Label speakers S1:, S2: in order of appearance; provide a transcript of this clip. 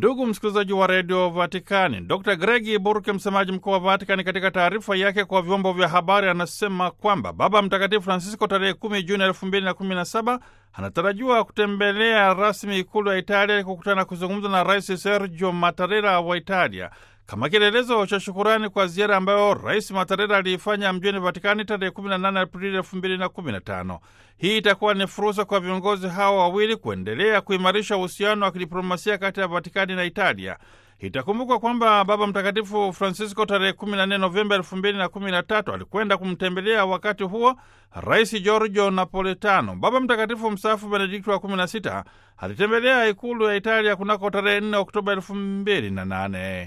S1: Ndugu msikilizaji wa redio Vatikani, Dr Gregi Burke, msemaji mkuu wa Vatikani, katika taarifa yake kwa vyombo vya habari anasema kwamba Baba Mtakatifu Francisco tarehe 10 Juni 2017 anatarajiwa kutembelea rasmi ikulu ya Italia kukutana kuzungumza na Rais Sergio Mattarella wa Italia kama kielelezo cha shukurani kwa ziara ambayo Rais Mattarella aliifanya mjini Vatikani tarehe 18 Aprili 2015. Hii itakuwa ni fursa kwa viongozi hawa wawili kuendelea kuimarisha uhusiano wa kidiplomasia kati ya Vatikani na Italia. Itakumbukwa kwamba Baba Mtakatifu Francisco tarehe 14 Novemba 2013 alikwenda kumtembelea wakati huo Rais Giorgio Napolitano. Baba Mtakatifu mstaafu Benedikto wa 16 alitembelea ikulu ya Italia kunako tarehe 4 Oktoba 2008.